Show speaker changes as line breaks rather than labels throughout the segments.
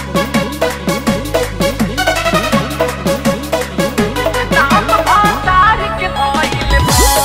नाम भतार के भइल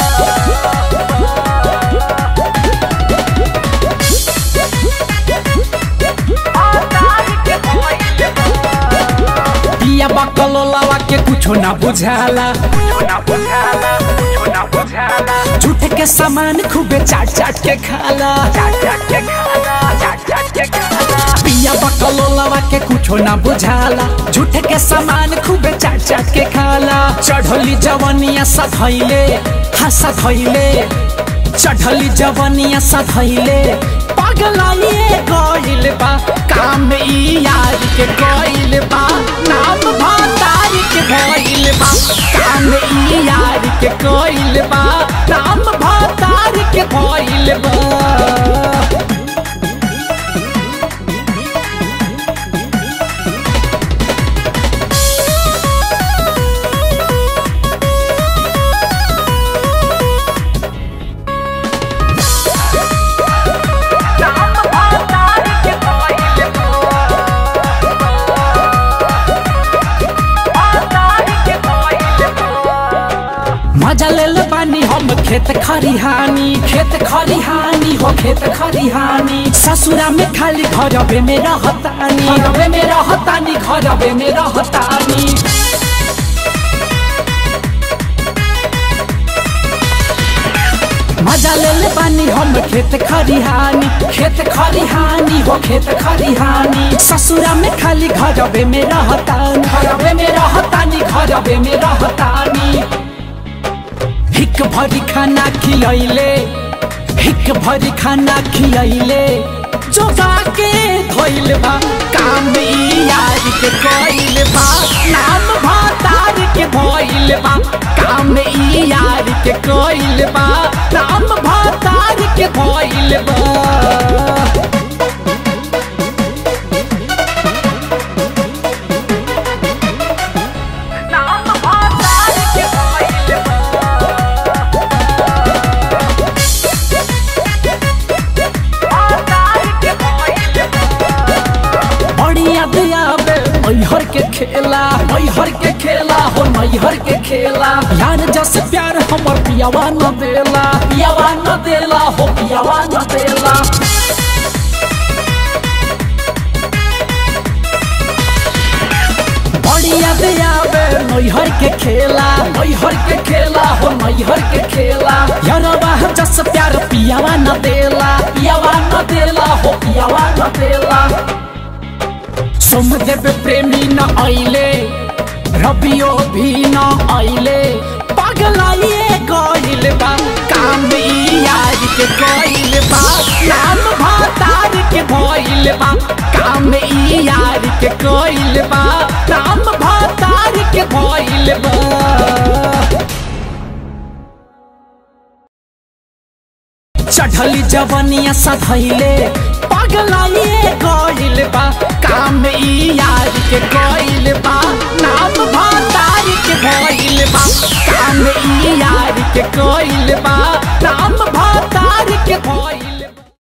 भतार के भइल
पिया बकलोलावा के कुछो ना बुझाला
कुछो ना बुझाला कुछो ना बुझाला
झूठ के सामान खूबे चाट चाट के खाला
चाट चाट के खाला चाट चाट के खाला
पिया बकलोलावा के कुछो ना बुझाला झूठ के सामान खूबे चाट चाट के खाला चढ़ली जवनिया सधैले हाँ सधैले चढ़ली जवनिया सधैले पगलाइए गइल बा काम ई यार के गइल बा नाम भतार के भइल बा काम ई यार के गइल बा नाम भतार के भइल बा
नाम भतार के भइल भतार के भइल
मजा ले ले बानी हम खेत खरिहानी खेत खरिहानी हो खेत खरिहानी ससुरा में खाली घरबे में रहतानी घरबे में रहतानी घरबे में रहतानी मजा ले ले बानी हम खेत खरिहानी खेत खरिहानी हो खेत खरिहानी ससुरा में खाली घरबे में रहतानी घरबे में रहतानी घरबे में रहतानी हिक भरी खाना खिलैले हिक भरी खाना खिलैले जोगा के धोइल बा काम ई यार के कइल बा नाम भतार के भइल बा काम ई यार के कइल बा नाम भतार के भइल बा
नाम भतार के भइल भतार के भइल
बढ़िया दियाबे मैहर के खेला मैहर के खेला हो मैहर के खेला यार जस प्यार हमर पियावा न देला पियावा न देला हो पियावा न देला बढ़िया दियाबे मैहर के खेला मैहर के खेला हो मैहर के खेला यारवा जस प्यार पियावा न देला पियावा न देला हो पियावा न देला सोमदेव प्रेमी न आइले रबियो भी न आइले पगलाइए गइल बा काम ई यार के गइल बा नाम भतार के भइल बा काम ई यार के गइल बा नाम भतार के भइल बा चढ़ली जवनिया सधैले पगलाइए गइल बा काम ई यार के गइल बा नाम भतार के भइल बा काम ई यार के गइल बा